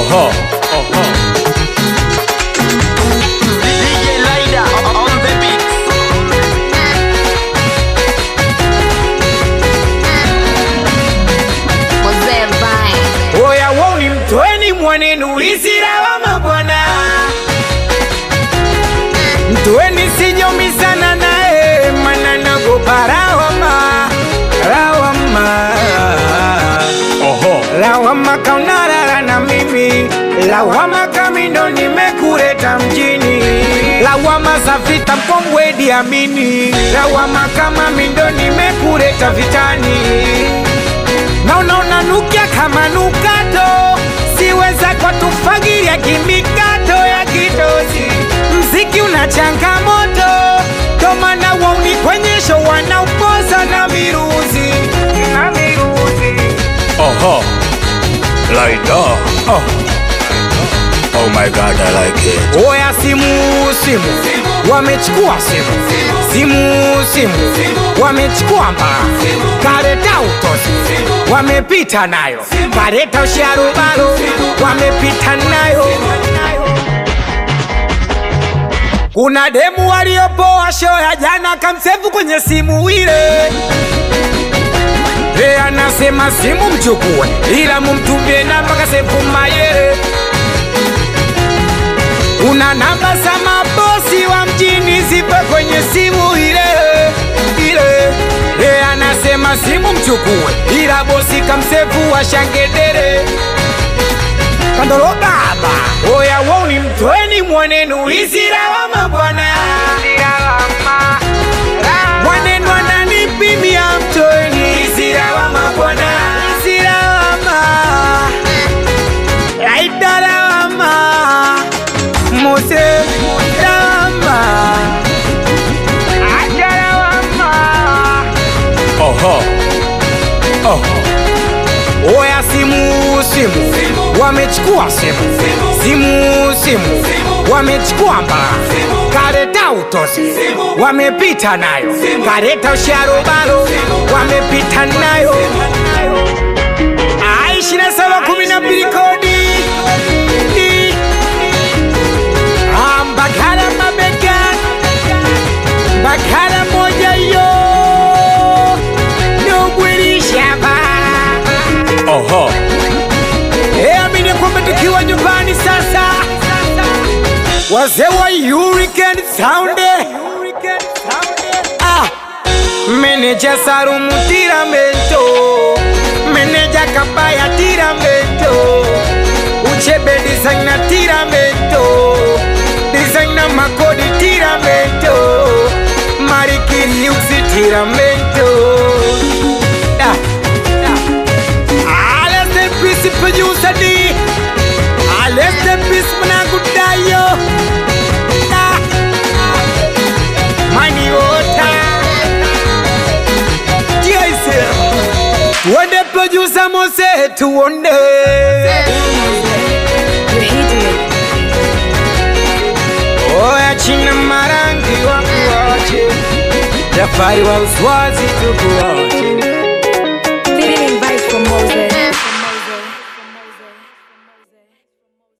Oho, oho. DJ Lida on the beat. Mzee Vine. Oya woni mtweni mwanenu isiralama bwana, mtweni sijomisana naye mana nagopa lawama, lawama, Oho. lawama kaunalala na mimi, lawama kamindo nimekuleta mjini, lawama za vita mkongwe Idi Amini, lawama kama mindo nimekuleta vitani naona unanukia kama nukato, siweza kwa tufagiria kimikato ya kitosi. Mziki una changamoto, ndo maana wauni kwenye show wanaupoza na miruzi na miruzi. Oho. Like that. Oh. Oh my god, I like it. Oya simu simu, wamechukua simu simu simu, wamechukua mbaa, kareta utosi, wamepita nayo, kareta usharubalo, wamepita nayo. Kuna demu waliopoa show ya jana, kamsefu kwenye simu ile Ye anasema simu mchukue, ila mumtumie namba kasefu mayere una namba za mabosi wa mjini zipo kwenye simu ile ile. Ye anasema simu mchukue, ila bosi kamsefu wa shangedere kandolo baba. Oya woni mtweni mwanenu isiralama bwana, mwanenu ananipimia mtweni isiralama bwana, isiralama laidalawama mose lawama ajalawama Oho. Oh. Oya simu simu, wamechukua simu simu simu, wamechukua mbaa, kareta utosi, wamepita nayo, kareta usharubalo, wamepita nayo. Ah, ishirini na saba kumi na mbili kodi Di. Ah, Mbagala mabega, Mbagala moja yo, nogwilishaba Oho. Eh, amini kwamba tukiwa nyumbani sasa, wazee wa Hurricane Sound, ah, meneja Sarumu Tiramento, meneja Kabaya Tiramento, Uchebe designer Tiramento, designer Makodi Tiramento, Marikiri Uzi Tiramento, ah, ah. Let's the peace producer D. Ah, Let's the peace mwanangu Dayo. Ah. Mani ota. Yes. Tuende producer Mose tuone. You hit me. Oya china marangi wa kuache. Jafari wa uswazi tukuache.